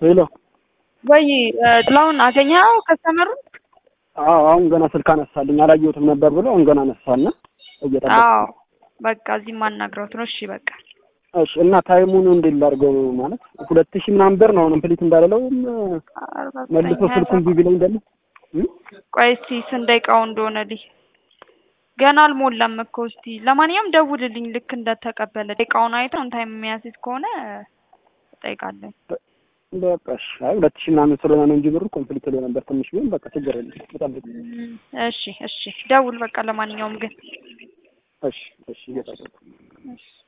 ሄሎ ወይ ጥላሁን አገኘኸው ከስተመሩን? አዎ አሁን ገና ስልክ አነሳልኝ አላየሁትም ነበር ብሎ አሁን ገና አነሳና እየጠበቅኩ አዎ በቃ እዚህ ማናግረውት ነው። እሺ በቃ እሺ እና ታይሙን እንዴት ላድርገው ማለት ሁለት ሺህ ምናምን ብር ነው አሁን ፕሊት እንዳለለውም መልሶ ስልኩን ቢቢ ላይ እንዳለ ቆይ እስቲ ስንት ደቂቃው እንደሆነ ልይ ገና አልሞላም እኮ እስቲ ለማንኛውም ደውልልኝ ልክ እንደተቀበለ ደቂቃውን አይተህ አሁን ታይም የሚያስይዝ ከሆነ እጠይቃለሁ በቃ እሺ አይ ሁለት ሺህ ምናምን ስለሆነ ነው እንጂ ብሩ ኮምፕሊት ላይ ነበር ትንሽ ቢሆን በቃ ችግር የለም እጠብቅ እሺ እሺ ደውል በቃ ለማንኛውም ግን እሺ እሺ እየጠበቅኩ እሺ